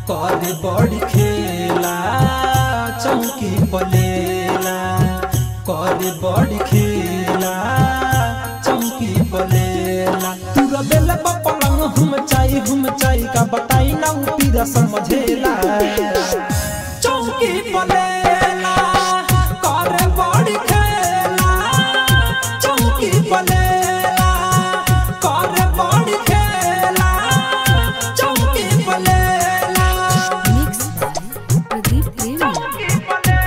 करे बड़ी खेला चौकी पलेला करे बड़ी खेला चौकी पलेला तूरा बेला पलंग हम चाई हम चाई का बताई ना उ पीरा समझेला चौकी पलेला करे बड़ी खेला चौकी पलेला करे बड़ी खेला चौकी पलेला Mixed by Pradeep Premi.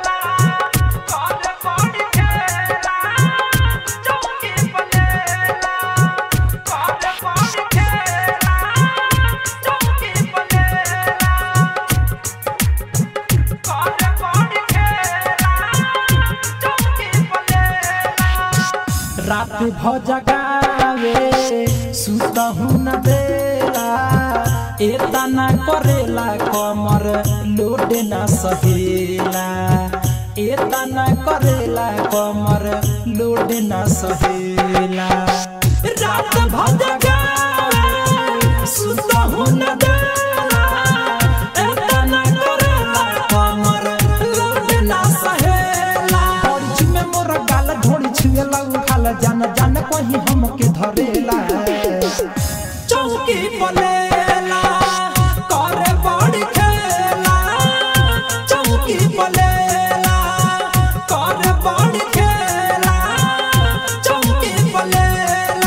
रात भ जगावे सुतहु न देला एतना करेला कमर लोड न सहेला एतना करेला कमर लोड न सहेला रात भ जगावे सुतहु न देला एतना करेला कमर लोड न सहेला बड़ी छुमे मोर गाल ढोड़ी छुएला उठाला जान जान कहीं हमके धरेला चौकी पलेला करे बड़ी खेला चौकी पलेला करे बड़ी खेला चौकी पलेला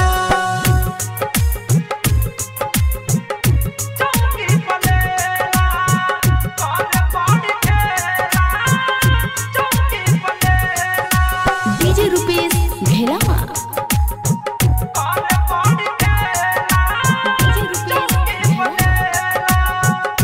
DJ Rupesh Bhelama. DJ Rupesh Bhelama.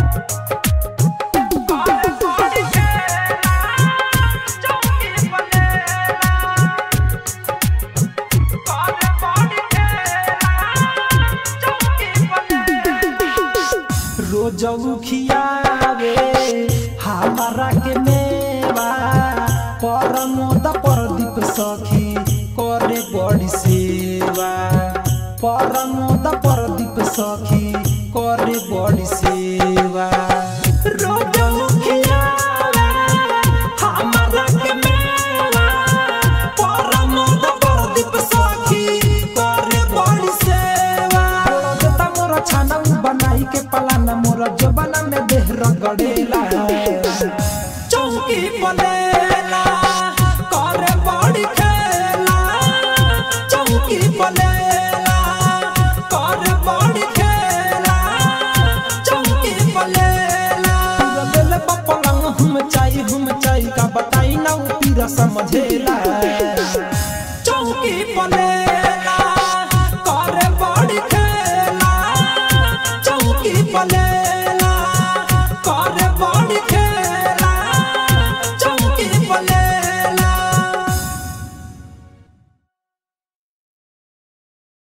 रोज खियावे हमारा के मेवा परमोद परदीप सखी करे बड़ी सेवा परमोद परदीप सखी करे बड़ी सेवा रोज खियावे हमारा के मेवा परमोद परदीप सखी करे बड़ी सेवा देता मोरा छाना उ बनाई के पलाना मोरा जबाना में देह रगड़ेला चौकी पलेला करे बड़ी खेला चौकी पलेला करे बड़ी खेला चौकी पलेला दिल पलंग हम चाई हम चाई का बताई ना उ पीरा समझेला चौकी पलेला